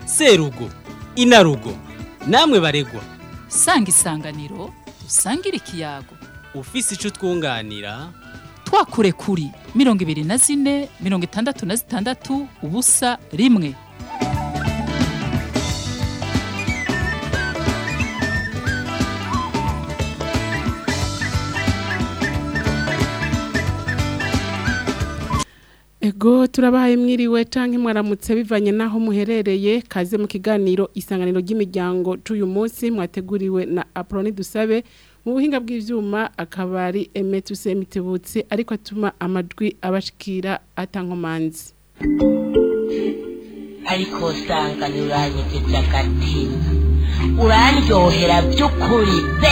serugo inarugo namwe baregwa sanga isanganiro usangire ikiyago ufise ico twunganira twakure kuri mirongo ibiri na zine mirongo itandatu na zitandatu ubusa rimwe Ego turabahaye mwiriwe canke mwaramutse bivanye naho muherereye kaze mu kiganiro isanganiro ry'imiryango c'uyu munsi mwateguriwe na Aproni Dusabe mu buhinga bw'ivyuma akabari Emetuse Mitebutsi ariko atuma amajwi abashikira atankomanzi ariko usanga ntiuranyegeje agatima urandyohera by'ukuri be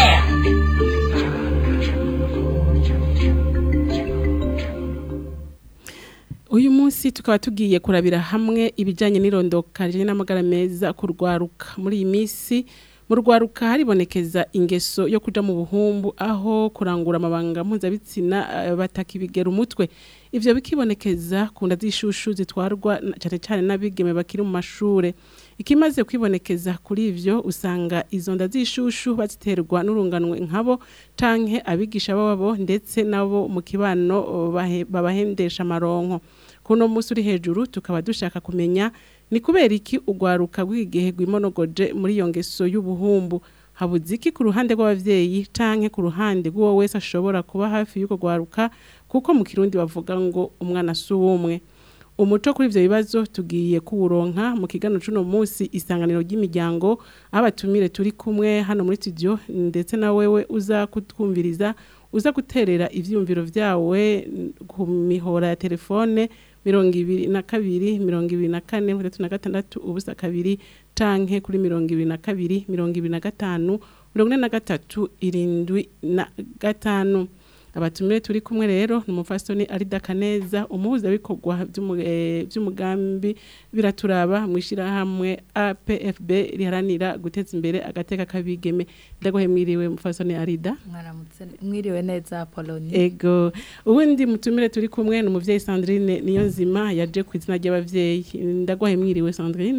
Uyu munsi tukaba tugiye kurabira hamwe ibijanye n'irondoka rijanye n'amagara meza kurwaruka muri iyi minsi mu rwaruka haribonekeza ingeso yo kuja mu buhumbu aho kurangura amabanga mpuzabitsina eh, batakibigera umutwe ivyo bikibonekeza ku nda z'ishushu zitwarwa na- cane cane n'abigeme bakiri mu mashure ikimaze kwibonekeza kuri ivyo usanga izo nda z'ishushu baziterwa n'urunganwe nkabo canke abigisha babo ndetse nabo mu kibano oh, bahe- babahendesha amaronko kuno musi uri hejuru tukaba dushaka kumenya ni kubera iki urwaruka rw'igihe rwimonogoje muri iyo ngeso y'ubuhumbu habuze iki ku ruhande rw'abavyeyi canke ku ruhande rw'uwo wese ashobora kuba hafi y'uko rwaruka kuko mu kirundi bavuga ngo umwana si uw'umwe umuco kuri ivyo bibazo tugiye kuwuronka mu kigano c'uno musi isanganiro ry'imiryango aho abatumire turi kumwe hano muri studio ndetse na wewe uza kutwumviriza uza guterera ivyumviro vyawe ku mihora ya telefone mirongo ibiri na kabiri mirongo ibiri na kane mirongo itatu na gatandatu ubusa kabiri canke kuri mirongo ibiri na kabiri mirongo ibiri na gatanu mirongo ine na gatatu irindwi na gatanu abatumire turi kumwe rero ni umufasoni arida kaneza umuhuzabikorwa vy'umu- eh, vy'umugambi biraturaba mu ishirahamwe apfb riharanira guteza imbere agateka k'abigeme ndagohe mwiriwe mufasoni arida mwaramutse mwiriwe neza Apoloni ego ubundi mutumire turi kumwe ni umuvyeyi Sandrine niyo nzima yaje ku izina ry'abavyeyi ndagwahe mwiriwe Sandrine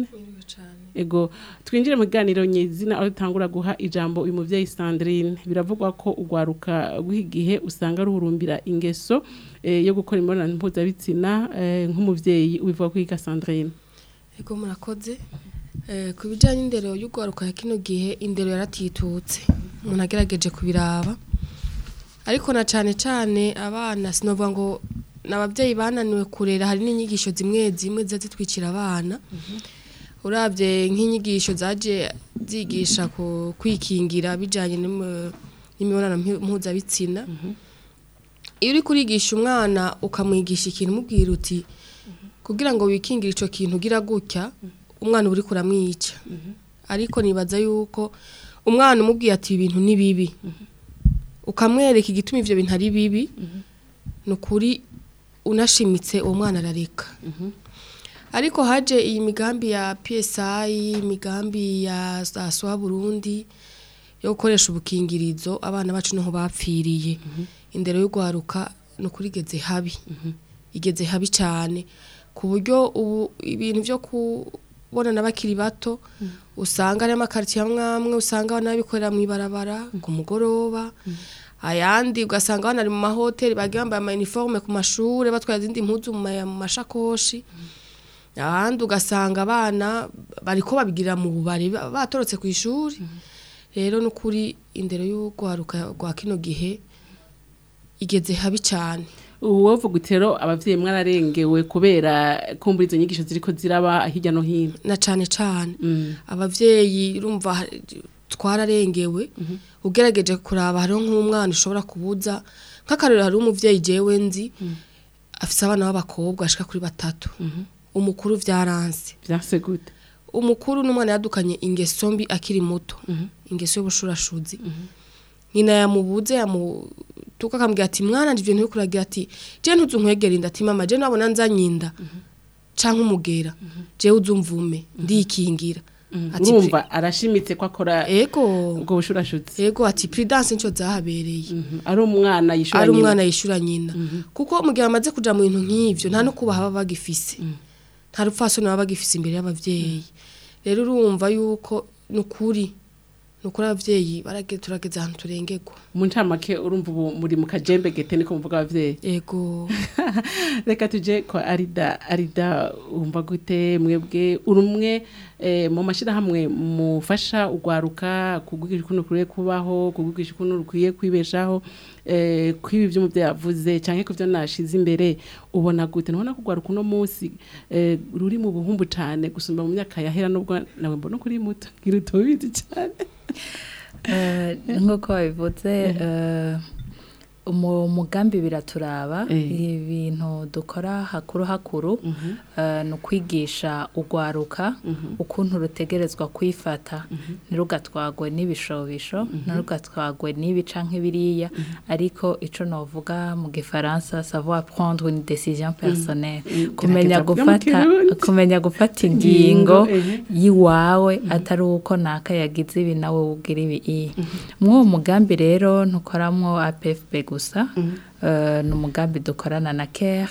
ego twinjire mu kiganiro nyizina aho dutangura guha ijambo uyu muvyeyi Sandrine biravugwa ko urwaruka rw'igihe usanga ruhurumbira ingeso eh, yo gukora imibonano mpuzabitsina eh, nk'umuvyeyi ubivuga kwiga Sandrine Ego murakoze Eh, ku bijyanye n'indero y'urwaruka ya kino gihe indero yaratitutse umuntu agerageje kubiraba ariko na cyane cyane abana sinovuga ngo ni ababyeyi bananiwe kurera hari n'inyigisho zimwe zimwe ziza zitwikira abana urabye nk'inyigisho zaje zigisha ku kwikingira bijyanye n'im- n'imibonano mpu- mpuzabitsina iyo uri kurigisha umwana ukamwigisha ikintu umubwira uti kugira ngo wikingire icyo kintu ugira gutya umwana uba uri kuramwica ariko nibaza yuko umwana umubwiye ati ibi bintu ni bibi ukamwereka igituma ibyo bintu ari bibi ni ukuri unashimitse uwo mwana arareka ariko haje iyi migambi ya psi imigambi ya za swa burundi yo gukoresha ubukingirizo abana bacu niho bapfiriye indero y'urwaruka ni ukuri igeze habi igeze habi cyane ku buryo ubu ibintu byo kubonana bakiri bato usanga ari amakaritsiye amwe amwe usanga abana babikorera mu ibarabara ku mugoroba ayandi ugasanga abana bari mu mahoteli bagiye bambaye amayiniforume ku mashuri batwara izindi mpuzu mu ma- mu mashakoshi ahandi ugasanga abana bariko babigirira mu bubari ba- batorotse ku ishuri rero n'ukuri indero y'urwaruka rwa kino gihe igeze habi cyane uwovuga utero abavyeyi mwararengewe kubera kumbura izo nyigisho ziriko ziraba hirya no hino na cyane cyane Mm. abavyeyi urumva ha- twararengewe ugerageje kuraba hariho nk'umwana ushobora kubuza nk'akarero hari umuvyeyi jewe nzi afise abana b'abakobwa ashika kuri batatu umukuru vyaranse vyase gute umukuru n'umwana yadukanye ingeso mbi akiri muto ingeso y'ubushurashuzi nyina yamubuze yamutuka akambwira ati mwana ndivyo ntiwe kuragira ati je ntuzunkwegera inda ati mama je nabona nzanye inda canke umugera jewe uzumvume ndikingira ati urumva arashimitse ko akora ego ubwo bushurashutsi ego ati prudence nico zahabereye ari umwana yishura ari nyina. umwana yishura nyina kuko mu gihe bamaze kuja mu bintu nk'ivyo nta no kubaha baba bagifise nta rupfasoni baba bagifise imbere y'abavyeyi rero urumva yuko ni ukuri ni ukuri ababyeyi barage turageze ahantu turengerwa mu ncamake urumva ubu muri mu kajembe gete niko muvuga abavyeyi ego reka tuje kwa arida arida wumva gute mwebwe uri umwe eh, mu mashyirahamwe mufasha ugwaruka kugwigisha ukuntu rukwiye kubaho kugwigisha ukuntu rukwiye kwibeshaho eh, kwibi ibyo umubyeyi yavuze cyangwa ku byo nashize imbere ubona gute ntubona ko ugwaruka uno munsi eh, ruri mu buhumbu cyane gusumba mu myaka yahera nubwo nawe mbona ko uri muto ngira utubizi cyane Eh, nk'uko babivuze eh, mu mugambi biraturaba Eh. ibintu dukora hakuru hakuru eh, ni ukwigisha ugwaruka ukuntu rutegerezwa kwifata ntirugatwagwe n'ibishobisho ntirugatwagwe n'ibi canke biriya ariko ico novuga mu gifaransa savoir prendre une décision personnelle kumenya Gerageza kuvuga mu gufata Kirundi. kumenya gufata Ingingo, ingingo ehe. yiwawe atari uko naka yagize ibi nawe ugira ibi iyi mw'uwo mugambi rero ntukoramwo APFB gusa eh, ni umugambi dukorana na care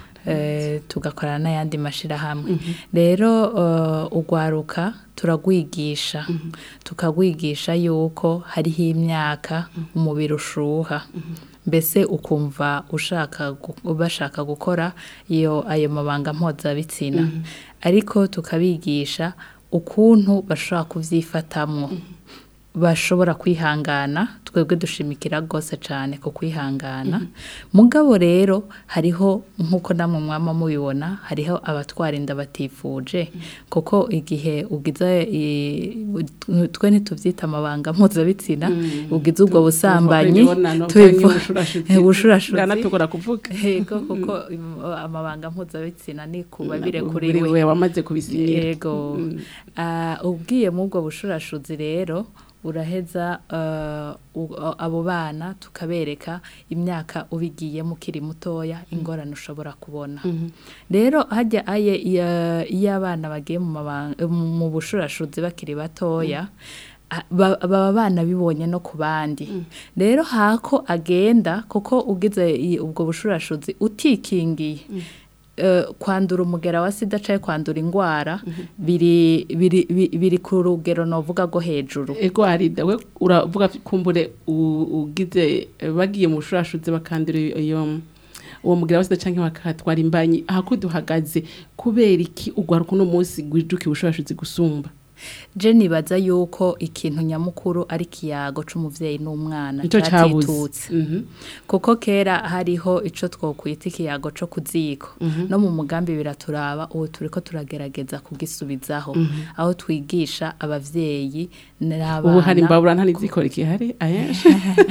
eh, tugakorana n'ayandi mashirahamwe rero eh, ugwaruka turagwigisha tukagwigisha yuko hariho imyaka umubiri ushuha mbese ukumva ushaka gu- bashaka gukora iyo ayo mabanga mpuzabitsina ariko tukabigisha ukuntu bashobora kuvyifatamwo bashobora kwihangana twebwe dushimikira rwose cyane ku kwihangana mugabo rero hariho nk'uko namwe mwama mubibona hariho abatwara inda batifuje kuko igihe ugize i- twe ntitubyita amabanga mpuzabitsina ugize ubwo busambanyi tubivu- ubushurashuzi bwanatugora kuvuga yego kuko im- amabanga mpuzabitsina ni kuba bire kuri Uri we we wamaze kubisinyira yego Ah, ubwiye mu ubwo bushurashuzi rero uraheza eh, u- abo bana tukabereka imyaka ubigiyemo ukiri mutoya ingorane ushobora kubona rero hajya aye iya- iyo abana bagiye mu mabanga- mu bushurashuzi bakiri batoya a- ba- baba bana bibonye no ku bandi rero hako agenda kuko ugize i- ubwo bushurashuzi utikingiye eh, kwandura umugera wa sida cyangwa kwandura indwara biri biri bi- biri ku rugero novuga rwo hejuru ego arida we uravuga kumbure u- ugize eh, bagiye mu bushurashuzi bakandura iyo uwo mugira wa sida canke bakatwara imbanyi aha ko duhagaze kubera iki ugwaruka uno munsi gwijukiye ubushurashuzi gusumba je nibaza yuko ikintu nyamukuru ari ikiyago c'umuvyeyi n'umwana nico cabuze catitutse Mhm. kuko kera hariho ico twokwita ikiyago co kuziko no mu mugambi biraturaba ubu turiko turagerageza kugisubizaho aho twigisha abavyeyi n'abana ubu hari imbabura nta n'izikora ikihari ayenshi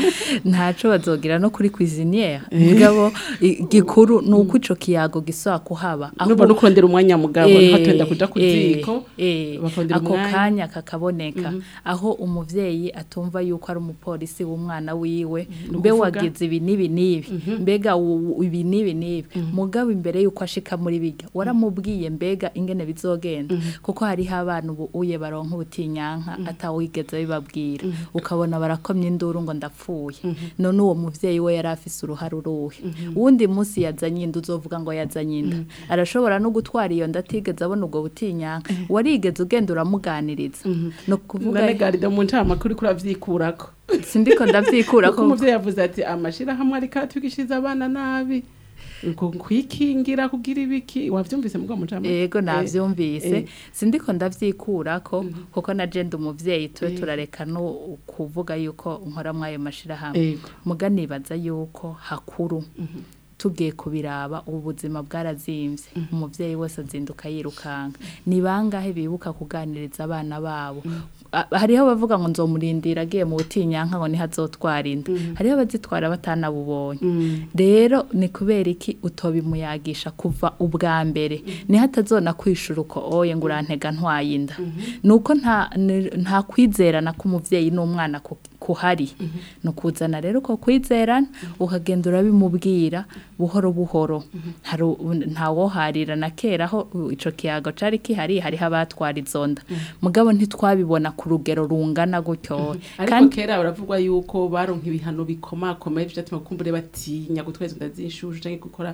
ntaco bazogira no kuri cuisinière mugabo i- gikuru ni uko ico kiyago gisaba kuhaba nuba no kurondera umwanya mugabo Eh, hatenda kuja ku eh, ziko eh, bakondera ako umwanya. kanya kakaboneka aho umuvyeyi atumva yuko ari umupolisi w'umwana wiwe Ni mbe ukuvuga? wagize ibi n'ibi n'ibi mbega u- u- ibi n'ibi n'ibi mugabo imbere yuko ashika muri bijya waramubwiye mbega ingene bizogenda kuko hariho abana ubu uye baronka ubutinyanka atawigeze bibabwira ukabona barakomye induru ngo ndapfuye none uwo muvyeyi we yari afise uruhare uruhe uwundi munsi yazanye inda uzovuga ngo yazanye inda arashobora no gutwara iyo nda atigeze abona ubwo butinyanka warigeze ugenda uramuganiriza no kuvuga none garida mu ncamakuru kuri avyikurako sindiko ndavyikura kuko ko umuvyeyi yavuze ati amashirahamwe ariko aratwigishiriza abana nabi uko kwikingira kugira ibiki wavyumvise mugabo mu ncamake yego navyumvise eh. sindiko ndavyikurako kuko na je ndi umuvyeyi tube turareka no kuvuga yuko nkora mwayo mashirahamwe Ego. muga nibaza yuko hakuru tugiye kubiraba ubu buzima bwarazimvye umuvyeyi wese azinduka yirukanga ni bangahe bibuka kuganiriza abana babo A- hariho abavuga ngo nzomurindira agiye mu butinyanka ngo niho azotwara inda hariho abazitwara batanabubonye rero ni kubera iki utobimuyagisha kuva ubwa mbere niho atazona kwishura uko oye ngo urantega ntwaye inda nuko nta ni- nta kwizerana k'umuvyeyi n'umwana ku- kuhari ni ukuzana rero uko kwizerana ukagenda urabimubwira buhoro buhoro hari u- ntawoharira na kera aho u- ico kiyago cari kihari hariho abatwara izo nda mugabo ntitwabibona ku rugero rungana gutyo ariko kera baravugwa yuko baronka ibihano bikomakomeye vyatuma kumbure batinya gutweza inda z'inshushu canke gukora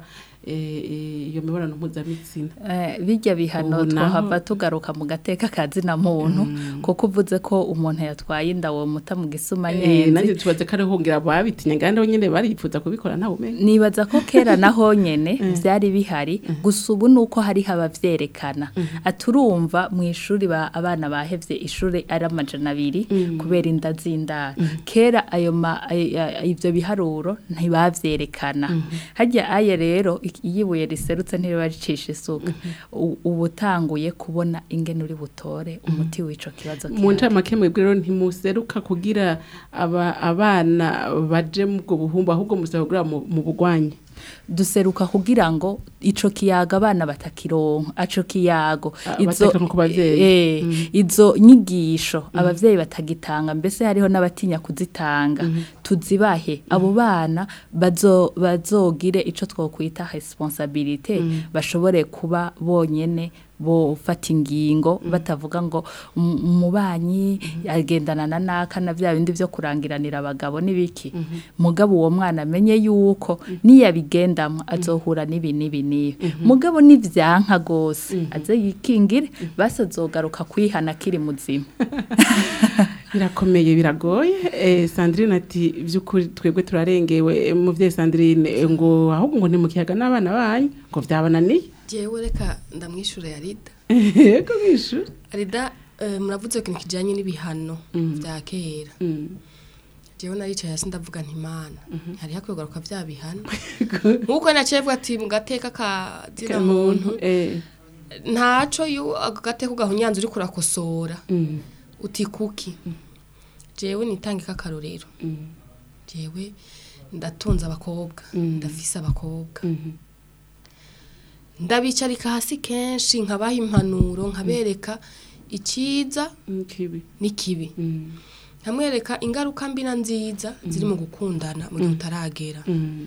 eh, eh, iyo mibonano mpuzabitsina Eh, bijya bihano Ubu naho- twahava tugaruka mu gateka kazina muntu kuko uvuze ko umuntu yatwaye inda wo muta mu gisuma Eh, nyenzi nanjye tubaze ko ariho ngira babitinya kandi bo nyene baripfuza kubikora nta bumenyi nibaza ko kera naho nyene byari bihari gusa ubu nuko hariho abavyerekana aturumva mu ishuri ba abana bahevye ishuri ari amajana abiri kubera inda z'indaro kera ayo ma ay- ay- ivyo biharuro ntibavyerekana harya aye rero ik- iyo ibuye riserutse ntiriba ricisha isuka U- uba utanguye kubona ingene uri butore umuti w'ico kibazo mu kihari. ncamake mwebwe rero ntimuseruka kugira aba abana baje mu bwo buhumbu ahubwo musaba kugira mu mu bugwanye duseruka kugira ngo ico kiyaga abana batakironka aco kiyago Ah, batakironka ku bavyeyi. eh, izo nyigisho abavyeyi batagitanga mbese hariho n'abatinya kuzitanga tuzibahe abo bana bazo bazogire ico twokwita responsabilité bashobore kuba bonyene bofata ingingo batavuga ngo "Um- umubanyi agendana na naka na vya bindi vyo kurangiranira abagabo n'ibiki mugabo uwo mwana amenye yuko niyabigendamwo azohura n'ibi n'ibi n'ibi mugabo nivyanka gose aze yikingire basi azogaruka kwihana akiri muzima birakomeye biragoye eh, Sandrine ati by'ukuri twebwe turarengewe eh, muvyeyi Sandrine eh, ngo ahubwo ngo ntimukiyaga n'abana banyu ngo vyabananiye jewe reka ndamwishure ya rida yego mwishuri rida eh, muravuze ikintu kijanye n'ibihano vya kera jewe naricaye hasi ndavuga nti mana hariho akwigaruka vya bihano nk'uko nacevwe ati mu gateka ka zina muntu eh ntaco iyo ako gateka ugahunyanza uriko urakosora mm, uti kuki jewe nitangika akarorero mm, jewe ndatunze abakobwa ndafise abakobwa mhm, ndabicarika hasi kenshi nkabaha impanuro nkabereka iciza mm, kibi n'ikibi mm, nkamwereka ingaruka mbi na nziza ziri mu gukundana mu gihe utaragera mm,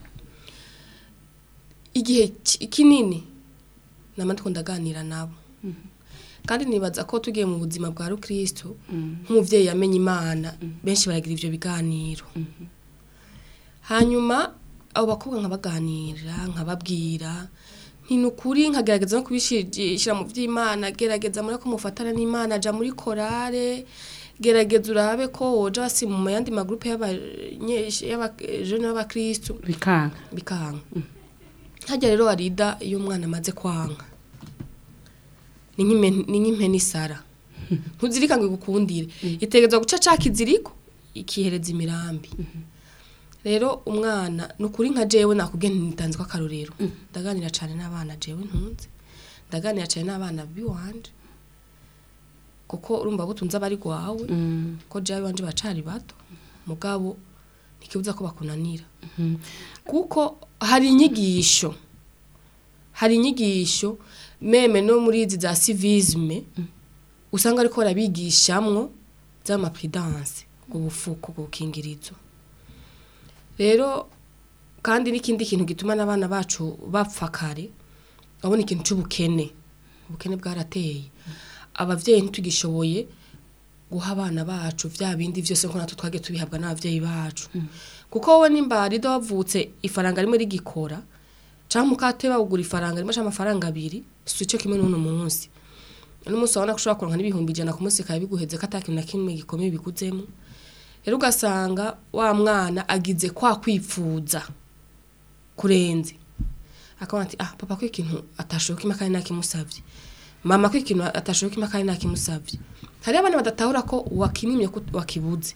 igihe ki- kinini nama ndiko ndaganira nabo kandi nibaza ko tugiye mu buzima bwa rukristo nk'umuvyeyi yamenye imana benshi baragira ivyo biganiro hanyuma abo bakobwa nkabaganira nkababwira nti ni ukuri nkagerageza no kubishyira mu by'imana gerageza muri ko mufatana n'imana aja muri korale gerageza urabe ko woja wasi mu yandi magurupe y'abajene b'abakristu bikanga bikanga hajya rero warida iyo umwana amaze kwanga ni nk'impe- ni nk'impeni isara ntuzirika ngo igukundire itegerezwa guca ca kiziriko ikihereza imirambi rero umwana ni ukuri nka jewe nakubwiye ntitanze ko akarorero ndaganira cyane n'abana jewe ntunze ndaganira cyane n'abana biwanje kuko urumva butunze abari gwawe Mm, ko jewe wanje bacari bato mugabo ntikibuza ko bakunanira kuko hari inyigisho hari inyigisho meme no muri izi za civisme usanga ariko barabigishamwo z'amapridanse ubufuko gukingirizo rero kandi n'ikindi kintu gituma n'abana bacu bapfa kare babona ikintu c'ubukene ubukene bwarateye abavyeyi ntitugishoboye guha abana bacu vya bindi vyose ko natwe twagiye tubihabwa n'abavyeyi bacu kuko wowe nimba rido wavutse ifaranga rimwe rigikora canke mukate bawugura ifaranga rimwe canke amafaranga abiri si ico kimwe n'uno munsi uno munsi wabona ko ushobora kuronka n'ibihumbi ijana ku munsi kaba biguheze ko ata kintu na kimwe gikomeye biguzemo rero ugasanga wa mwana agize kwa kwipfuza kurenze akabona ati ah papa ko ikintu atashoboka ima kandi nakimusavye mama ko ikintu atashoboka ima kandi nakimusavye hariho abana badatahura ko wakimimye ko wakibuze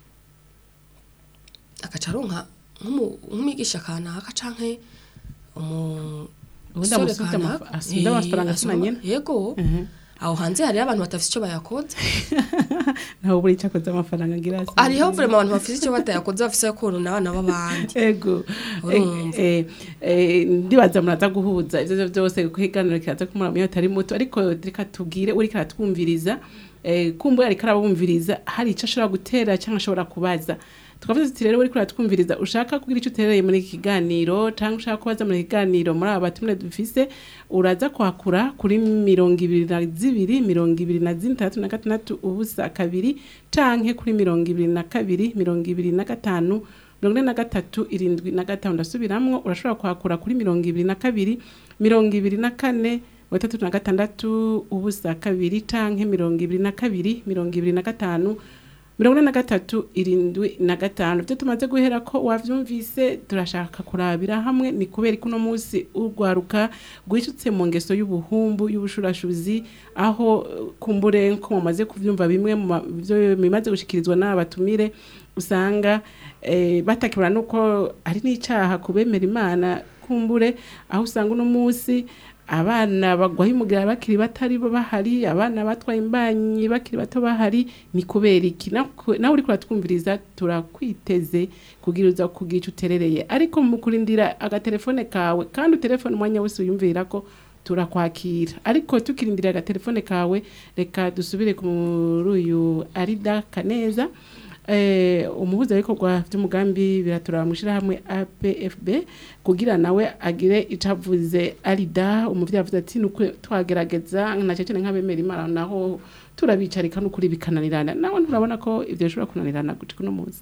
agaca aronka nk'umu- nk'umwigisha kanaka canke umu Ubundi umusore amusubije kanaka. amafa- asubije Eh, amafaranga asoma- asoma nyene. yego aho hanze hariho abantu batafise ico bayakoze ntawe buri cyakoze amafaranga ngira hasi hariho vrema abantu bafise ico batayakoze bafise korona abana b'abandi ego Urumva. Eh, eh, ndibaza muraza guhuza ivyo vyo byose kuko iganiro kiraza kumura mu atari muto ariko reka tubwire uri karatwumviriza eh, kumbura ariko arabumviriza hari ico ashobora gutera cyangwa ashobora kubaza tukavuze tuti rero uri kuratwumviriza ushaka kugira icyo uterereye muri iki kiganiro cyangwa ushaka kubaza muri iki kiganiro muri aba batumire dufise uraza kwakura kuri mirongo ibiri na zibiri mirongo ibiri na zitandatu na gatandatu ubusa kabiri canke kuri mirongo ibiri na kabiri mirongo ibiri na gatanu mirongo ine na gatatu irindwi na gatanu ndasubiramwo urashobora kwakura kuri mirongo ibiri na kabiri mirongo ibiri na kane mirongo itatu na gatandatu ubusa kabiri canke mirongo ibiri na kabiri mirongo ibiri na gatanu mirongo ine na gatatu irindwi na gatanu ibyo tumaze guhera ko wavyumvise turashaka kurabira hamwe ni kubera ko uno munsi urwaruka rwisutse mu ngeso y'ubuhumbu y'ubushurashuzi aho eh, kumbure ko mumaze kuvyumva bimwe mu ma- vyo bimaze gushikirizwa n'abatumire usanga eh, batakibura nuko ari n'icaha kubemera imana kumbure aho usanga uno munsi abana bagwaho umugira bakiri batari bo bahari abana batwaye imbanyi bakiri bato bahari ni kubera iki Nawe- nawe uriko uratwumviriza turakwiteze kugira uza kugica uterereye ariko mu kurindira agatelefone kawe kandi utelefone umwanya wose uyumvira ko turakwakira ariko tukirindira agatelefone kawe reka dusubire kuri uyu arida kaneza eh, umuhuzabikorwa by'umugambi biraturaba mu ishyirahamwe apfb kugira nawe agire icyo avuze arida umubyeyi avuze ati nuko twagerageza na cyane nk'abemera imana naho turabicarika n'ukuri bikananirana nawe nturabona ko ibyo bishobora kunanirana guca uno munsi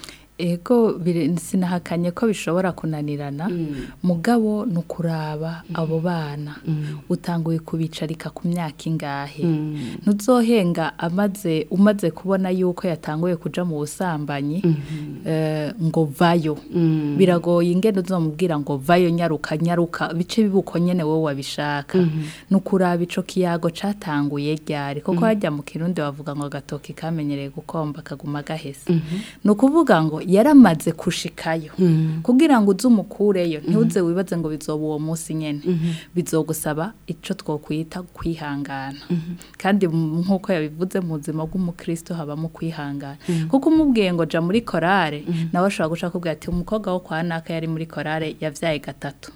ego bire- sinahakanye ko bishobora kunanirana mugabo ni ukuraba abo bana utanguye kubicarika ku myaka ingahe ntuzohenga amaze umaze kubona yuko yatanguye kuja mu busambanyi eh, ngo vayo biragoye ingene uzomubwira ngo vayo nyaruka nyaruka bice bibuko nyene wowe wabishaka ni ukuraba ico kiyago catanguye ryari kuko hajya mu kirundi bavuga ngo agatoki kamenyereye gukomba kaguma gahese ni ukuvuga ngo yaramaze kushikayo kugira ngo uze umukureyo ntuze wibaze ngo bizoba uwo munsi nyene bizogusaba ico twokwita kwihangana kandi m- nk'uko yabivuze mu buzima bw'umukristo habamo kwihangana kuko umubwiye ngo ja muri korale nawe ashobora guca akubwira ati umukobwa wo kwa naka yari muri korale yavyaye gatatu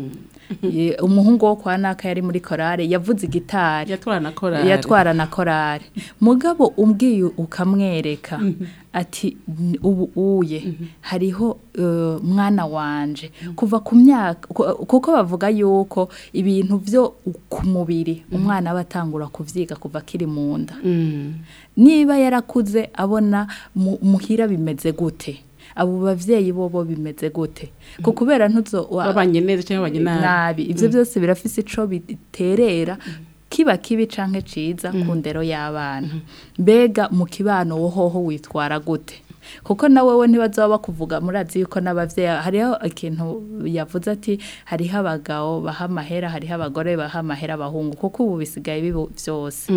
Ye- umuhungu wo kwa naka yari muri korale yavuze igitari yatwara na korari yatwara na korari mugabo umbwiye ukamwereka ati "N- ubu uye hariho eh, mwana wanje kuva ku myaka ku- kuko bavuga yuko ibintu byo ku mubiri umwana aba atangura kuvyiga kuva akiri mu nda Mm. niba yarakuze abona mu- muhira bimeze gute abo bavyeyi bobo bimeze gute ko kubera ntuzo wa- babanye neza cyangwa babanye nabi nabi ivyo byose birafise ico biterera kiba kibi canke ciza ku ndero y'abana mbega mu kibano wohoho witwara gute kuko na wewe ntibazoba bakuvuga murazi yuko n'abavyeyi hariho ikintu yavuze ati hariho abagabo baha amahera hariho abagore baha amahera abahungu kuko ubu bisigaye bibo vyose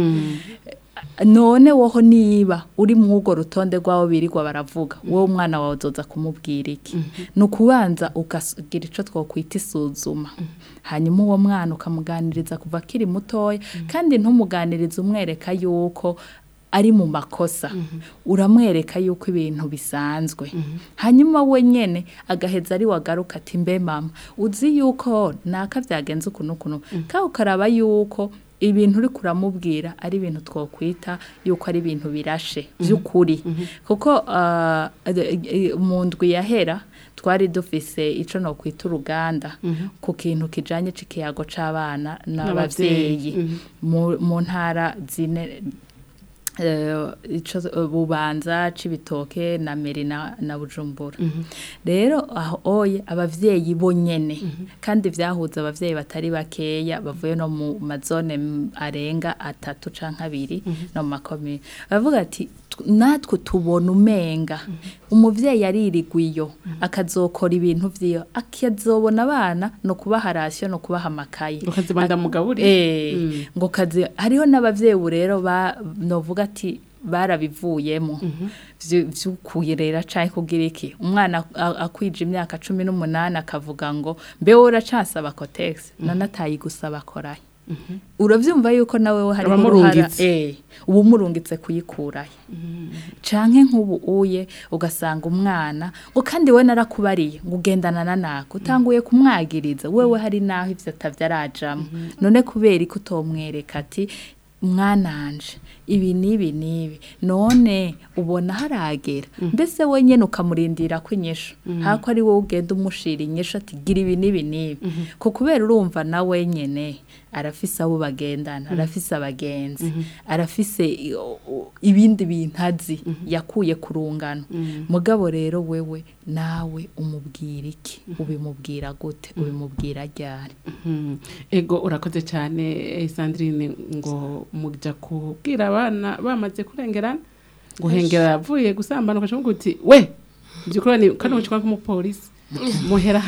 none woho niba uri mu urwo rutonde rw'abo birirwa baravuga wowe umwana wawe uzoza kumubwira iki ni ukubanza ukagira icyo twakwita isuzuma hanyuma uwo mwana ukamuganiriza kuva akiri mutoya kandi ntumuganirize umwereka yuko ari mu makosa uramwereka yuko ibintu bisanzwe hanyuma we nyene agaheza ari wagaruka ati mbe mama uzi yuko naka byagenze ukuntu ukuntu kandi ukaraba yuko ibintu uri kuramubwira ari ibintu twakwita yuko ari ibintu birashe by'ukuri kuko ah, eh, eh, mu ndwi yahera twari dufise ico no kwita uruganda ku kintu kijanye c'ikiyago c'abana n'abavyeyi mu mu ntara zine eh, ico eh, bubanza cibitoke na meri na, na bujumbura rero aho oye abavyeyi bonyene kandi vyahuza abavyeyi batari bakeya bavuye no mu mazone m- arenga atatu canke abiri no mu makomine bavuga ati "Tw- natwe tubona umenga umuvyeyi aririgwa iyo akazokora ibintu vyiyo akazobona abana no kubaha rasiyo no kubaha amakaye ukazibanda mugaburi Eh, ngo kazi hariho n'abavyeyi ubu rero ba novuga ati barabivuyemo vy'ukuyerera canke kugira iki umwana a- akwije imyaka cumi n'umunani akavuga ngo mbewe uracasaba kotegisi none atayigusaba korayo uravyumva yuko nawe we hariho uruhara Abamurungitse. eh uba umurungitse kuyikurayo canke nk'ubu uye ugasanga umwana ngo kandi we narakubariye ngo ugendana na nako utanguye kumwagiriza wewe hari naho ivyo atavyarajamwo none kubera ko utomwereka ati mwananje ibi n'ibi n'ibi none ubona haragera mbese wenyine ukamurindira ko inyishu hako ari wowe ugenda umushira inyishu ati gira ibi n'ibi n'ibi ko kubera urumva na wenyine arafise abo bagendana arafise abagenzi arafise i- o- o- ibindi bintu azi yakuye ku rungano mugabo rero wewe nawe umubwira iki ubimubwira gute ubimubwira ryari Mhm. ego urakoze cyane eh, Sandrine ngo muja kubwira abana bamaze kurengerana guhengera avuye gusambana ukashobora uti we byukuri ni kano ucikwa nk'umupolisi muhera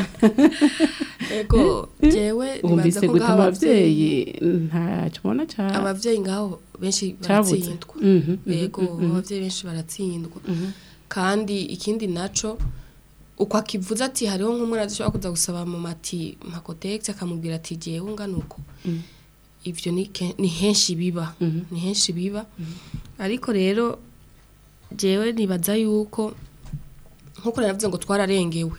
ego jewe wumvise nibaza ko gute ngaho abavyeyi ntacyo ubona cyane abavyeyi ngaho benshi Cabuze. baratsindwa Mhm, mhm, yego abavyeyi benshi baratsindwa kandi ikindi naco uko akivuze ati hariho nk'umwana adashobora kuza gusaba mama ati makotegisi akamubwira ati jewe ungana uko ivyo ni ke- ni henshi biba ni henshi biba ariko rero jewe nibaza yuko nkuko naravuze ngo twararengewe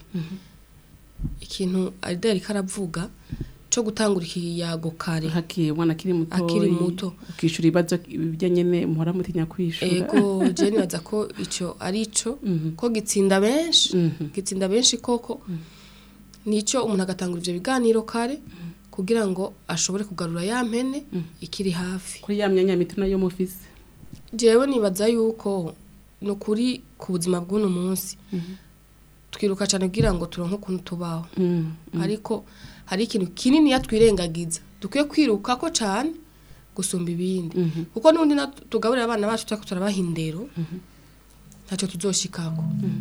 ikintu arideri karavuga co gutangura ikiyago kare hakiye umwana akiri muto Akiri muto. ukishyura ibibazo ibyo nyine muhora mutinya kwishura ego je nibaza ko ico ari ico ko gitsinda benshi Mhm. gitsinda benshi koko nico umuntu agatangura ivyo biganiro kare kugira ngo ashobore kugarura ya mpene ikiri hafi kuri ya myanya mito nayo mufise jewe nibaza yuko ni ukuri ku buzima bw'uno munsi twiruka cyane kugira ngo turonke ukuntu tubaho Mm, ariko hari ikintu kinini yatwirengagiza dukwiye kwiruka ko cyane gusumba ibindi kuko n'ubundi na- tugaburira abana bacu turako turabaha indero ntacyo tuzoshikako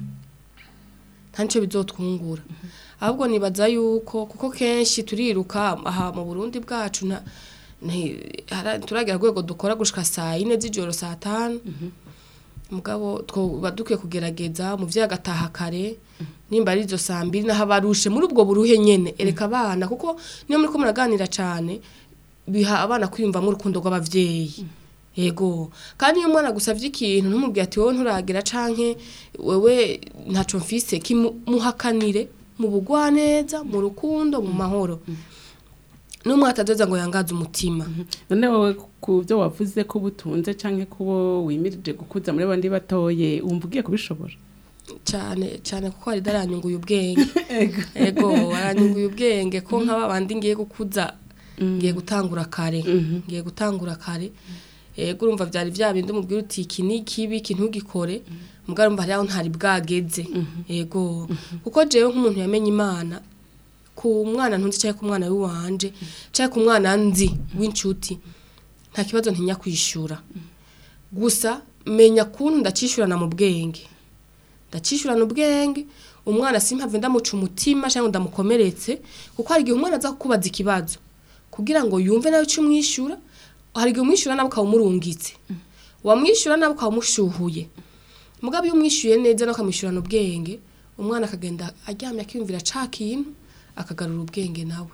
nta nicyo bizotwungura ahubwo nibaza yuko kuko kenshi turiruka aha mu burundi bwacu nta- nti- hara- turagera rwego dukora gushika saa yine z'ijoro saa tanu mugabo twoba dukwiye kugerageza umuvyeyi agataha kare nimba ari izo saa mbiri naho abarushe muri ubwo buruhe nyene ereka abana kuko niyo muriko muraganira cane biha abana kwiyumvamo urukundo rw'abavyeyi yego kandi iyo umwana gusavye ikintu ntumubwire ati wowe nturagira canke wewe ntaco mfise kimuhakanire mu bugwaneza mu rukundo mu mahoro n'umwe atazoza ngo yangaze umutima none wowe ku byo wavuze ko butunze cyangwa kubo wimirije gukuza muri bandi batoye wumva ugiye kubishobora cyane cyane kuko hari daranyunguye ubwenge ego aranyunguye ubwenge ko nk'aba bandi ngiye gukuza ngiye gutangura kare ngiye gutangura kare ego urumva byari bya bindi umubwira uti iki ni kibi iki ntugikore mugabo urumva hariho ntari bwageze ego kuko jewe nk'umuntu yamenye imana ku mwana ntunzi cyangwa ku mwana w'iwanje cyangwa ku mwana nzi w'inshuti nta kibazo ntinya kwishyura gusa menya kuntu ndacishurana mu bwenge ndacishurana ubwenge umwana simpave ndamuca umutima cyangwa ndamukomeretse kuko hari igihe umwana aza kukubaza ikibazo kugira ngo yumve nawe icyo umwishyura hari igihe umwishyura nawe ukaba umurungitse wamwishyura nawe ukaba umushyuhuye mugabo iyo umwishyuye neza nawe ukamwishyurana ubwenge umwana akagenda aryamye akiyumvira ca kintu akagarura ubwenge nawe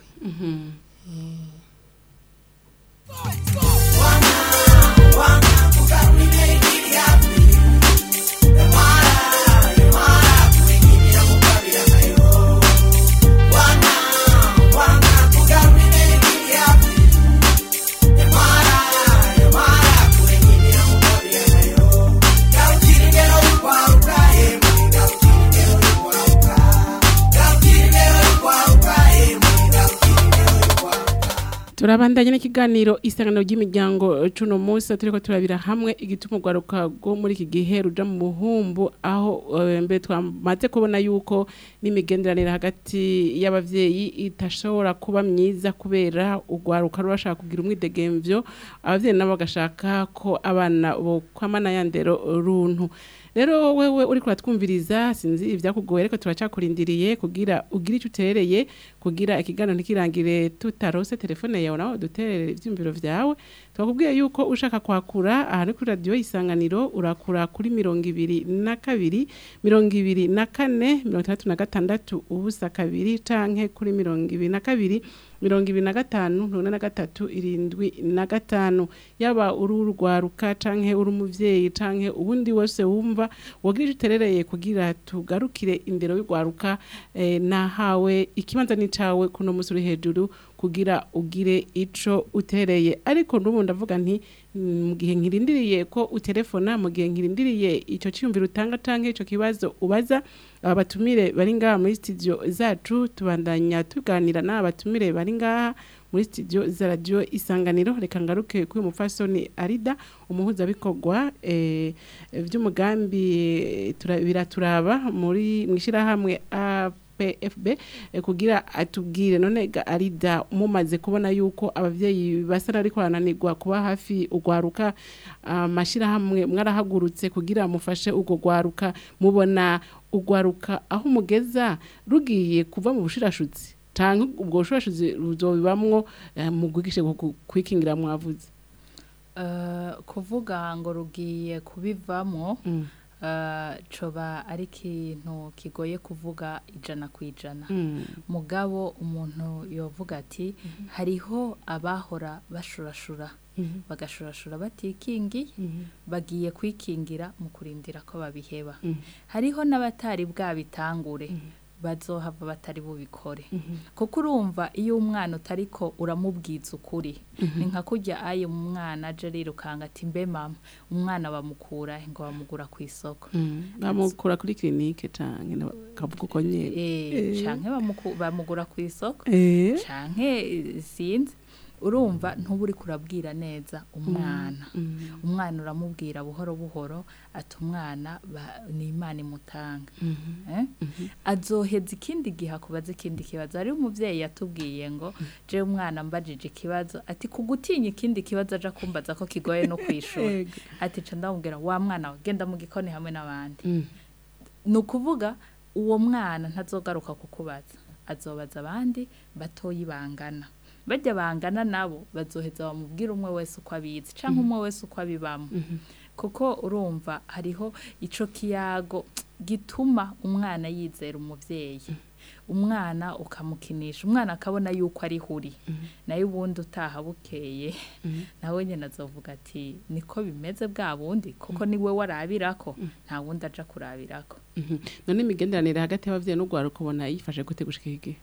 turabandanya n'ikiganiro isangano ry'imiryango cuno munsi turiko turabira hamwe igituma urwaruka rwo muri iki gihe ruja mu buhumbu aho eh, mbere twamaze kubona yuko n'imigenderanire hagati y'abavyeyi itashobora kuba myiza kubera urwaruka ruba bashaka kugira umwidegemvyo abavyeyi nabo bagashaka ko abana bokwamana ya ndero runtu rero wewe uri kuratwumviriza sinzi ibyakugoye ariko turacakurindiriye kugira ugire icyo utereye kugira ikiganiro ntikirangire tutarose telefone yawe nawe duterere ibyumviro byawe twakubwiye yuko ushaka kwakura aha ni kuri radiyo isanganiro urakura kuri mirongo ibiri na kabiri mirongo ibiri na kane mirongo itandatu na gatandatu ubusa kabiri canke kuri mirongo ibiri na kabiri mirongo ibiri na gatanu mirongo ine na gatatu irindwi na gatanu yaba uri urwaruka canke uri umuvyeyi canke ubundi wese wumva wogira icyo uterereye kugira tugarukire indero y'urwaruka eh, nahawe ikibanza ni cawe kuno musi uri hejuru kugira ugire ico utereye ariko n'ubu ndavuga nti mm, mu gihe nkirindiriye ko utelefona mu gihe nkirindiriye ico cyumviro utanga canke ico kibazo ubaza aba batumire bari ngaha muri studio zacu tubandanya tuganira n'aba batumire bari ngaha muri studio za radio isanganiro reka ngaruke kuri umupfasoni arida umuhuzabikorwa eh, vy'umugambi eh, tura- biraturaba muri mwishirahamwe APFB eh, kugira atubwire none ga arida mumaze kubona yuko abavyeyi basa ariko barananirwa kuba hafi ugwaruka amashirahamwe mwarahagurutse kugira mufashe ugo gwaruka mubona ugwaruka aho mugeza rugiye kuva mu bushirashutsi canke ubwo bushirashutsi ruzobibamwo eh, mu gwigishe kwikingira mwavuze Eh, kuvuga ngo rugiye kubivamo Mm. eh, coba ari ikintu kigoye kuvuga ijana ku ijana Mm. mugabo umuntu yovuga ati hariho abahora bashurashura Mhm. bagashurashura batikingiye Mhm. bagiye kwikingira mu kurindira ko babiheba Mhm. hariho n'abatari bwabitangure bazohava batari bubikore kuko urumva iyo umwana utariko uramubwiza ukuri ni nka kurya ayo umwana aje arirukanga ati mbe mama umwana bamukura he ngo bamugura ku isoko Mm. bamukura kuri clinique canke kavuga uko nyene Eh, canke bamuku- bamugura ku isoko eh canke eh, sinzi urumva ntuba uri kurabwira neza umwana Mm. umwana uramubwira buhoro buhoro ati umwana ba- ni imana imutanga Mhm. Eh? azoheza ikindi gihe akubaza ikindi kibazo hariho umuvyeyi yatubwiye ngo je umwana mbajije ikibazo ati kugutinya ikindi kibazo aja kumbaza ko kigoye no kwishura Ego. ati ca ndamubwira wa mwana we genda mu gikoni hamwe n'abandi Mm. ni ukuvuga uwo mwana ntazogaruka kukubaza azobaza abandi batoyi bangana bajya bangana nabo bazoheza bamubwira umwe wese uko abizi cyangwa umwe wese uko abibamo kuko urumva hariho ico kiyago gituma umwana yizera umuvyeyi umwana ukamukinisha umwana akabona yuko ari huri nayo ubundi utaha bukeye nawe nyine azovuga ati niko bimeze bwa bundi kuko niwe warabirako nta wundi aja kurabirako Mhm. none imigenderanire hagati y'abavyeyi n'ugwaruka ubona yifashe gute gushika igihe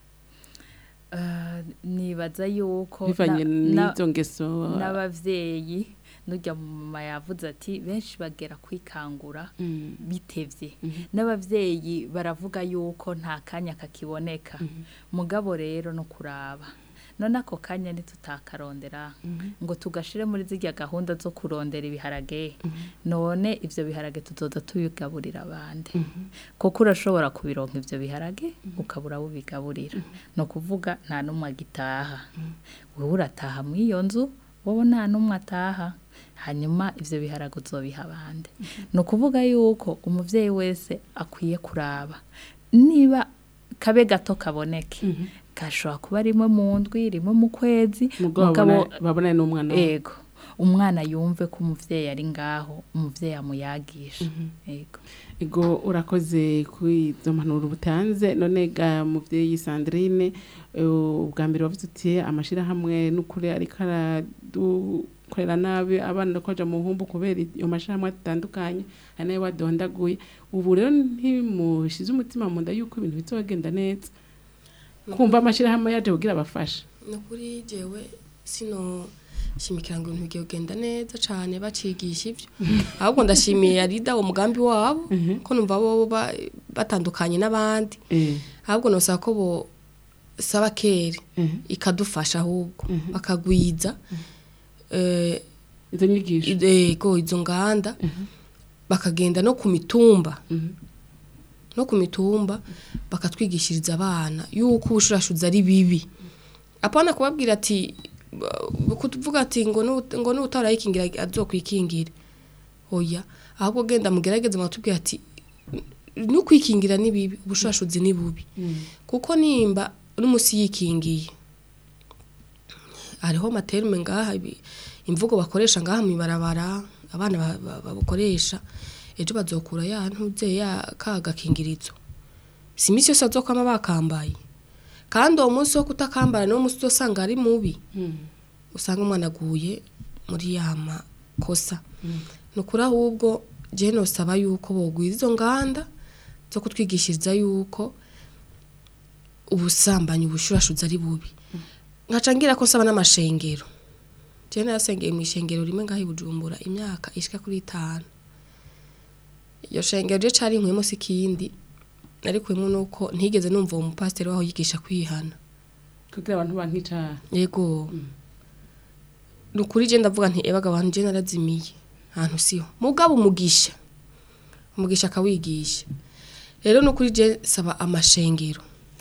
Eh, nibaza yuko bivanye na- na- n'izo ngeso n'abavyeyi nujya mu mama yavuze ati benshi bagera kwikangura Mm. bitevye n'abavyeyi baravuga yuko nta kanya kakiboneka mugabo rero no kuraba none ako kanya ntitutakarondera ngo tugashire muri zirya gahunda zo kurondera ibiharage none ivyo biharage tuzoza tubigaburira abandi kuko urashobora kubironka ivyo biharage ukabura abo ubigaburira ni ukuvuga nta n'umwe agitaha wowe urataha mu iyo nzu wowe nta n'umwe ataha hanyuma ivyo biharage uzobiha abandi ni ukuvuga yuko umuvyeyi wese akwiye kuraba niba kabe gato kaboneke gashobora kuba rimwe mu ndwi rimwe mu kwezi mugabo mugabo babona- babonane n'umwana wabo. ego umwana yumve ko umuvyeyi ari ngaho umuvyeyi amuyagisha ego ego urakoze kuri izo mpanuro butanze none ga muvyeyi Sandrine eh, ubwa mbere wavuze uti amashirahamwe n'ukuri ariko aradukorera nabi abana ko baja mu nkumbu kubera iyo mashirahamwe atandukanye hari nayo wadondaguye ubu rero ntimushize umutima mu nda yuko ibintu bizogenda neza kumva amashirahamwe yaje kugira abafasha ni ukuri jewe sino shimikira ngo ibintu bigiye kugenda neza cyane bacigisha ibyo ahubwo ndashimiye arida uwo mugambi wabo ko numva bo ba- batandukanye n'abandi eh ahubwo nosaba ko bo saba kere ikadufasha ahubwo bakagwiza eh, izo nyigisho ego izo nganda bakagenda no ku mitumba no ku mitumba bakatwigishiriza abana yuko ubushurashuzi ari bibi apana kubabwira ati ba- kuvuga ati ngo nu- ngo n'utarayikingira azokwikingire oya ahubwo genda mugerageze mwatubwira ati n'ukwikingira ni bibi ubushurashuzi ni bubi kuko nimba n'umusi yikingiye hariho amaterume ngaha ibi- imvugo bakoresha ngaha mu ibarabara abana ba- ba- babukoresha ejo bazokura ya ntuze ya ka gakingirizo si iminsi yose bazokwama bakambaye kandi uwo munsi wo kutakambara niwo munsi uzosanga ari mubi usanga umwana aguye muri ya makosa ni ukuri ahubwo jewe nosaba yuko bogwiza izo nganda zo kutwigishiriza yuko ubusambanyi ubushurashuzi ari bubi nkaca ngira ko nsaba n'amashengero jewe narasengeye mu ishengero rimwe ngaho i bujumbura imyaka ishika kuri itanu iyo shengero je cari inkwemo si ikindi narikuyemo nuko ntigeze numva uwo mupasiteri waho yigisha kwihana kugira abantu bankicara yego ni ukuri je ndavuga nti ebaga abantu je narazimiye ahantu siho mugabo umugisha umugisha akawigisha rero ni ukuri je saba amashengero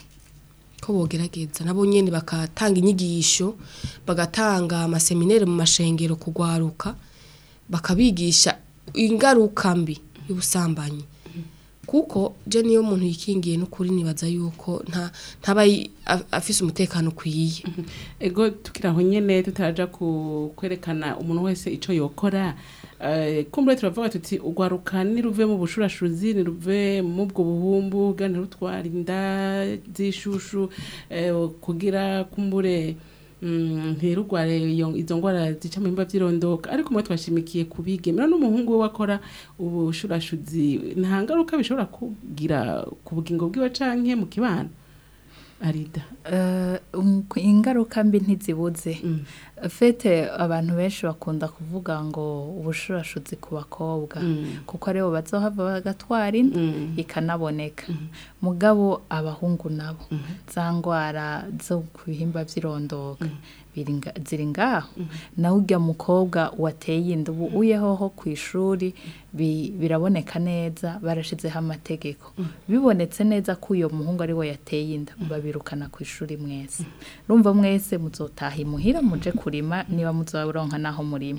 ko bogerageza nabo nyene bakatanga inyigisho bagatanga amaseminere mu mashengero kugwaruka bakabigisha ingaruka mbi y'ubusambanyi kuko je niyo muntu yikingiye n'ukuri nibaza yuko nta ntaba yi- a- afise umutekano ukwiye ego tukiri aho nyene tutaraja ku kwerekana umuntu wese ico yokora eh, kumbure turavuga tuti ugwaruka niruve mu bushurashuzi niruve mu bwo buhumbu bwa ntirutwara inda z'ishushu eh, kugira kumbure mm, ntirugware iyo- izo ngwara zica mu bimba vy'irondoka ariko mwe twashimikiye kubigemera n'umuhungu we wakora ubushurashuzi nta ngaruka bishobora kugira ku bugingo bwiwe canke mu kibano arida Eh, um, ingaruka mbi ntizibuze Mm. fete abantu benshi bakunda kuvuga ngo ubushurashuzi ku bakobwa Mm. kuko aribo bazohava bagatwara inda Mm. ikanaboneka mugabo abahungu nabo za ngwara zo ku bihimba vy'irondoka biri nga- ziri ngaho nawe urya mukobwa wateye inda ubu uyehoho ku ishuri bi- biraboneka neza barashizeho amategeko bibonetse neza ko uyo muhungu ari we yateye inda babirukana ku ishuri mwese rumva mwese muzotaha imuhira muje kurima niba muzoronka naho murima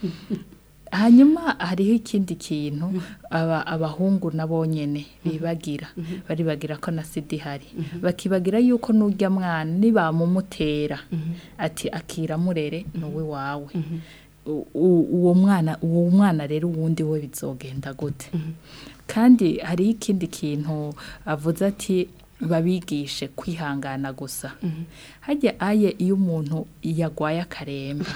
hanyuma hariho ikindi kintu aba abahungu nabo nyene bibagira baribagira ko na sida ihari bakibagira yuko n'urya mwana nibamumutera ati akira murere nuwe wawe U- u- uwo mwana uwo mwana rero uwundi we bizogenda gute kandi hariho ikindi kintu avuze ati babigishe kwihangana gusa hajya aye iyo umuntu yagwaye akaremba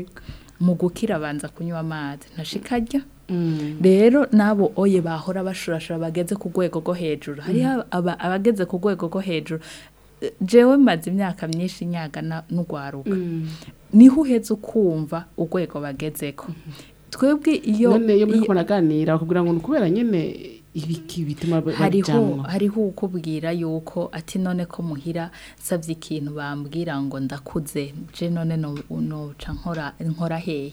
mu gukira abanza kunywa amazi ntashika arya rero n'abo oye bahora bashurashura bageze ku rwego rwo hejuru hariho aba- abageze ku rwego rwo hejuru Eh, jewe maze imyaka myinshi nyagana n'ugwaruka niho uheze ukumva urwego bagezeko twebwe iyo none iyo muri iyo- muraganira bakubwira ngo ni ukubera nyine ibiki bituma ba- hariho babijamwo hariho ukubwira yuko ati none ko muhira savye ikintu bambwira ngo ndakuze je none no noca nkora nkora hehe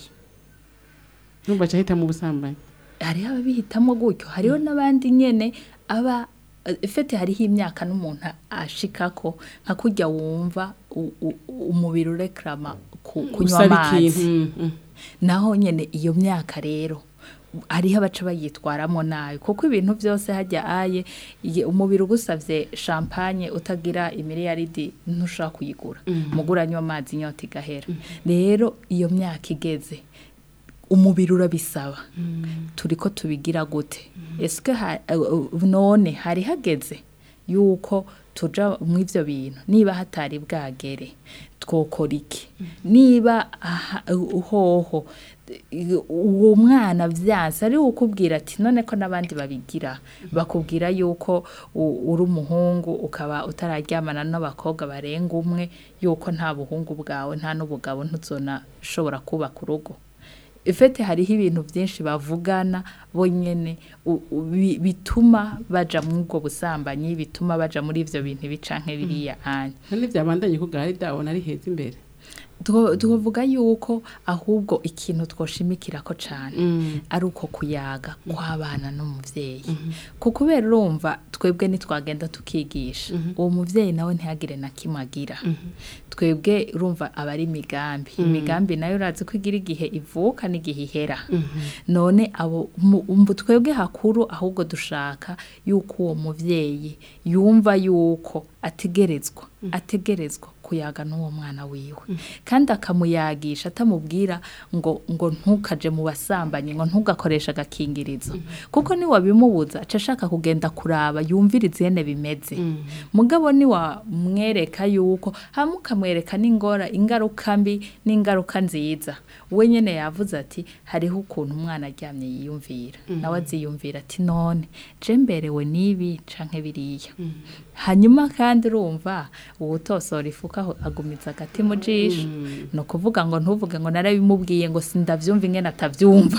numva ca hita mu busambanyi hariho ababihitamo gutyo hariho n'abandi nyene aba fete hariho imyaka n'umuntu ashikako nka kurya wumva u- u- umubiri ureklama ku- kunywa Usaba amazi ikintu, mm, mm. naho nyene iyo myaka rero hariho abaca bayitwaramo nabi kuko ibintu byose hajya aye iye- umubiri ugusavye champagne utagira imiliyaridi ntushobora kuyigura mugura anywa amazi inyota igahera rero iyo myaka igeze umubiri urabisaba turiko tubigira gute eske ha- uh, uh, none hari hageze yuko tuja mu ivyo bintu niba hatari bwagere twokora iki niba aha- uhoho i- uwo mwana vyanse ari ukubwira ati none ko n'abandi babigira bakubwira yuko u- uri umuhungu ukaba utararyamana n'abakobwa barenga umwe yuko nta buhungu bwawe nta n'ubugabo ntuzonashobora kubaka urugo ifete hariho ibintu byinshi bavugana bonyene u- u- bi- bituma baja muri ubwo busambanyi bituma baja muri ivyo bintu bicanke biriya anya none vyabandanye ko gahari dabona ari heza imbere Two- twovuga yuko ahubwo ikintu twoshimikirako cane Mm. ari uko kuyaga kw'abana n'umuvyeyi ku kubera urumva twebwe nitwagenda tukigisha uwo muvyeyi nawe ntihagire na kimwe agira twebwe urumva aba ari imigambi imigambi nayo urazi ko igira igihe ivuka n'igihe ihera none abo mu- umbu twebwe hakuru ahubwo dushaka yuko uwo muvyeyi yumva yuko ategerezwa ategerezwa kuyaga n'uwo mwana wiwe kandi akamuyagisha atamubwira ngo ngo ntukaje mu basambanyi ngo ntugakoreshe agakingirizo kuko niwabimubuza aca ashaka kugenda kuraba yumviriza ihene bimeze mugabo niwamwereka yuko hamwe ukamwereka n'ingora ingaruka mbi n'ingaruka nziza we nyene yavuze ati hariho ukuntu umwana aryamye yiyumvira nawe aziyumvira ati none je mberewe n'ibi canke biriya hanyuma kandi urumva uwutosora ifuka aho agumiza agati mu jisho ni ukuvuga ngo ntuvuge ngo narabimubwiye ngo sindavyumva ingene atavyumva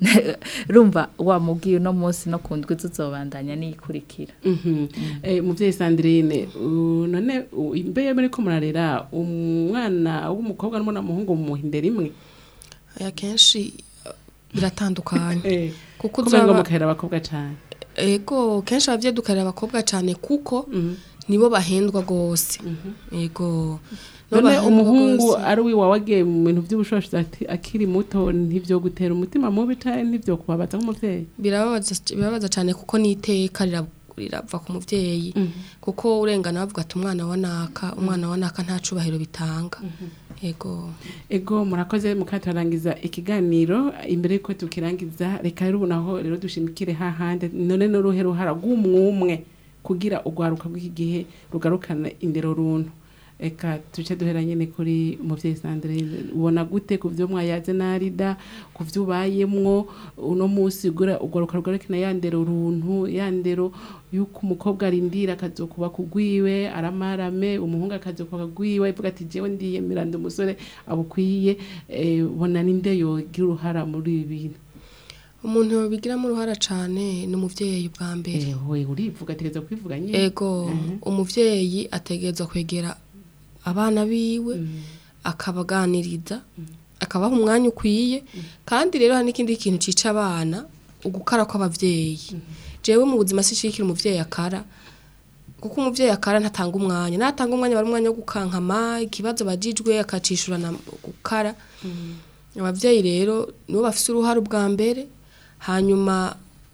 rumva wamubwiye uno munsi no ku ndwi zuzobandanya niyikurikira Mhm. Eh, muvyeyi Sandrine u- none u- imbe muri ko murarera umwana w'umukobwa n'umwana w'umuhungu mu hindera imwe aya kenshi uh, biratandukanye eh kuko kubera ngo uzaba mukahera abakobwa cane ego kenshi abavyeyi dukarira abakobwa cyane kuko nibo bahendwa gose ego nibo none bahendwa umuhungu gose. ari wiwawe agiye mu bintu vy'ubushoshozi ati- akiri muto ntivyo gutera umutima mubi canke ntivyo kubabaza nk'umuvyeyi birababaza birababaza cyane kuko n'iteka rira- rirava ku muvyeyi kuko urengana bavuga ati umwana wa naka umwana wa naka nta cubahiro bitanga ego ego murakoze mukatarangiza ikiganiro imbere yuko tukirangiza reka rero ubu naho rero dushimikire hahande none n'uruhe ruhara rw'umwumwe kugira urwaruka rw'iki gihe rugarukana indero runtu eka tuce duhera nyene kuri umuvyeyi Sandrine ubona gute ku vyo mwayaze narida ku vyo ubayemwo uno musi gura urwaruka rugarukana ya ndero runtu ya ndero yuko umukobwa arindira akazokuba kugwiwe aramarame umuhungu akazokuba kugwiwe ivuga ati jewe ndiyemera ndi umusore abukwiye eh, bona ninde yogira uruhara muri ibi bintu umuntu bigiramo uruhara cyane ni umuvyeyi bwa mbere Eh, we urivuga ategereza kwivuga nyine ego umuvyeyi ategerezwa kwegera abana biwe akabaganiriza akabaha umwanya ukwiye kandi rero hari n'ikindi kintu cica abana ugukara kw'abavyeyi jewe mu buzima sishikira umuvyeyi akara kuko umuvyeyi akara ntatanga umwanya natanga umwanya bari umwanya wo gukankama ikibazo bajijwe akacishurana gukara abavyeyi rero nibo bafise uruhare ubwa mbere hanyuma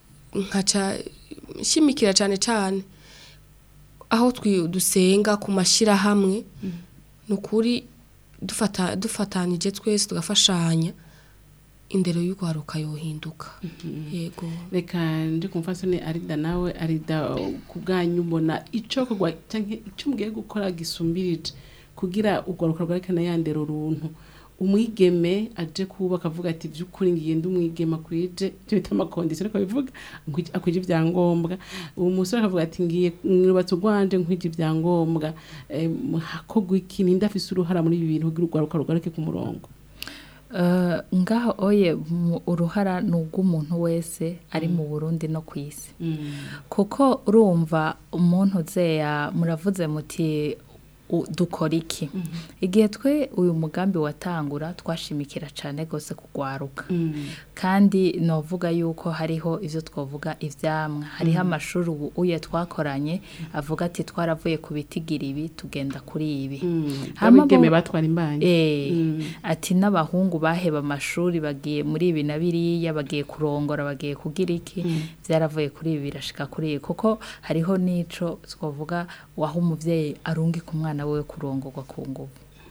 nkaca nshimikira cyane cyane aho twi- dusenga ku mashyirahamwe ni ukuri dufata dufatanije twese tugafashanya indero y'urwaruka yohinduka yego reka ndi kumva soni arida nawe arida ku bwanyu mbona ico kugwa canke ico mugiye gukora gisumbirije kugira urwaruka rwerekana ya ndero runtu umwigeme aje kubaka avuga ati by'ukuri ngiye ndi umwigeme akwije byo bita amakondisiyo ariko bivuga nkwije- akwije ibyangombwa uwo musore akavuga ati ngiye mwubatse urwanje nkwije ibyangombwa Eh, hakorwa iki ninde afise uruhara muri ibi bintu kugira urwaruka rugaruke ku murongo Eh, ngaho oye mu- uruhara ni urw'umuntu wese ari mu burundi no ku isi kuko urumva umuntu uzeya muravuze muti u- dukora iki igihe twe uyu mugambi watangura twashimikira cyane rwose kugwaruka kandi novuga yuko hariho ivyo twovuga ivyamwa hariho amashuri ubu uye twakoranye avuga ati twaravuye ku bitigira ibi tugenda kuri ibi Hama abigeme bo- batwara imbanyi Eh, ati n'abahungu baheba amashuri bagiye muri ibi na biriya bagiye kurongora bagiye kugira iki byaravuye kuri ibi birashika kuri ibi kuko hariho n'ico twavuga waho umuvyeyi arungika umwana wewe kurongorwa ku nguvu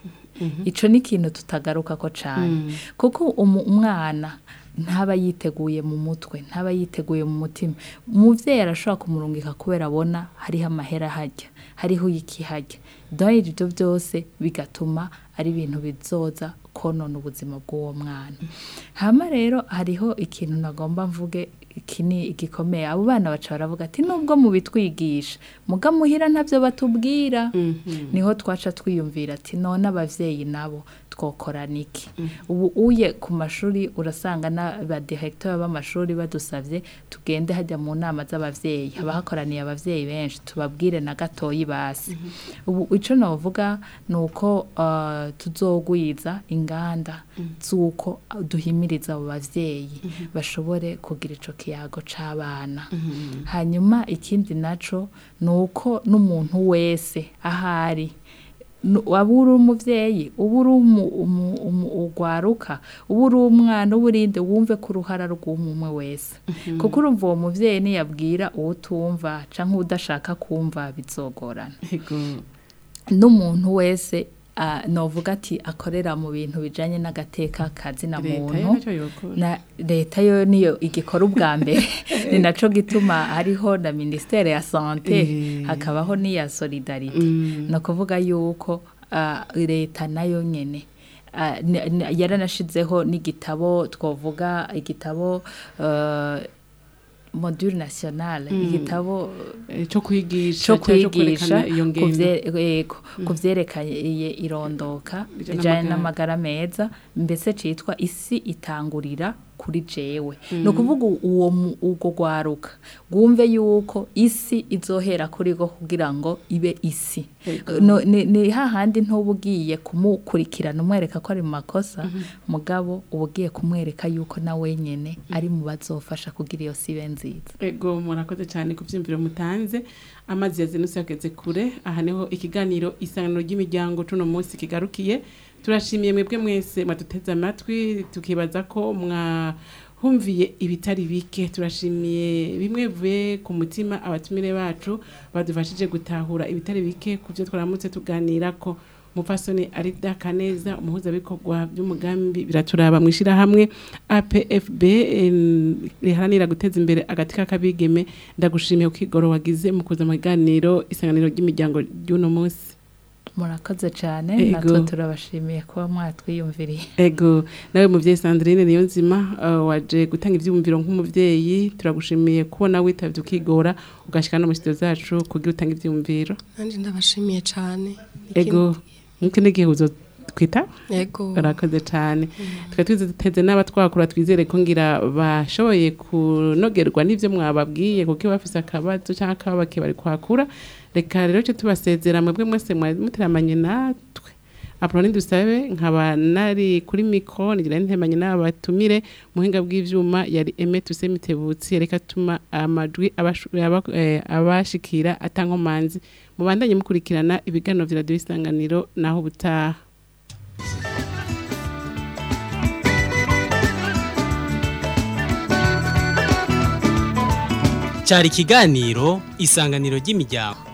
ico ni ikintu tutagaruka ko cane kuko umu- umwana ntaba yiteguye mu mutwe ntaba yiteguye mu mutima umuvyeyi arashobora kumurungika kubera abona hariho amahera hajya hariho ikihajya dore ibyo byose bigatuma ari ibintu bizoza konona ubuzima bw'uwo mwana hama rero hariho ikintu nagomba mvuge iki ni igikomeye abo bana baca baravuga ati nubwo mubitwigisha muga muhira ntabyo batubwira niho twaca twiyumvira ati none abavyeyi nabo twokorana iki ubu uye ku mashuri urasanga n'abadirektori b'amashuri badusabye tugende hajya mu nama z'abavyeyi haba hakoraniye abavyeyi benshi tubabwire na gatoyi basi ubu ico novuga ni uko uh, tuzogwiza inganda z'uko duhimiriza abo bavyeyi bashobore kugira ico kiyago c'abana hanyuma ikindi naco ni uko n'umuntu wese ahari Nu- waba uri umuvyeyi uba uri umu- umu- umu- ugwaruka uba uri umwana uba urinde wumve ko uruhara rw'umwe wese kuko urumva uwo muvyeyi niyabwira uwo utumva canke udashaka kumva bizogorana Ego. n'umuntu wese ah, novuga ati akorera mu bintu bijanye n'agateka kazina leta muntu yo ntacyo yokora na leta yo niyo igikora ubwa mbere ni naco gituma hariho na ministere ya sante Eh. hakabaho n'iya solidarite Mm. ni ukuvuga yuko ah, leta nayo nyene ah, ni- ni- yaranashizeho n'igitabo twavuga igitabo eh, module nationale igitabo Eh, cyo kwigisha cyo cyangwa cyo kwigisha kwerekana iyo ku ngendo vye- yego, ku vyerekeye irondoka Bijanye bijanye n'amagara. n'amagara meza mbese citwa isi itangurira kuri jewe ni ukuvuga uwo mu- urwo rwaruka rwumve yuko isi izohera kuri go kugira ngo ibe isi Yego. No- ni ni hahandi ntuba ugiye kumukurikirana umwereka ko ari mu makosa mugabo uba ugiye kumwereka yuko na wenyene ari mu bazofasha kugira iyo si ibe nziza ego murakoze cyane ku byumviro mutanze amazi yazinutse yageze kure aha niho ikiganiro isangano ry'imiryango tuno munsi kigarukiye turashimiye mwebwe mwese mwaduteze amatwi tukibaza ko mwahumviye ibitari bike turashimiye bimwe bivuye ku mutima abatumire bacu badufashije gutahura ibitari bike ku byo twaramutse tuganira ko mupfasoni arida kaneza umuhuzabikorwa by'umugambi biraturaba mu ishyirahamwe apfb em, riharanira guteza imbere agati k'akabigeme ndagushimiye ukigoro wagize mu kuza mu biganiro isanganiro ry'imiryango ry'uno munsi murakoze cyane Ego. natwe turabashimiye kuba mwatwiyumviriye ego nawe muvyeyi sandrine niyo nzima uh, waje gutanga ivyumviro nk'umuvyeyi turagushimiye kubona witavye ukigora ugashika no mu studio zacu kugira utange ivyumviro nanjye ndabashimiye cyane ego nk'ikindi gihe uzotwita yego barakoze cyane tukaba twiteze n'abatwakura twizere ko ngira bashoboye kunogerwa n'ibyo mwababwiye kuko iyo bafise akabazo cyangwa akababake bari kwakura reka rero cyo tubasezera mwebwe mwese mwari muteramanye natwe apuroni dusabe nkaba nari kuri mikoro ngira ntemanye n'aba batumire muhinga bw'ivyuma yari eme tuse mitebutsi reka tuma amajwi abashu- aba- eh, abashikira atankomanzi mubandanye mukurikirana ibiganiro vya radiyo isanganiro naho ubutaha cyari ikiganiro isanganiro ry'imiryango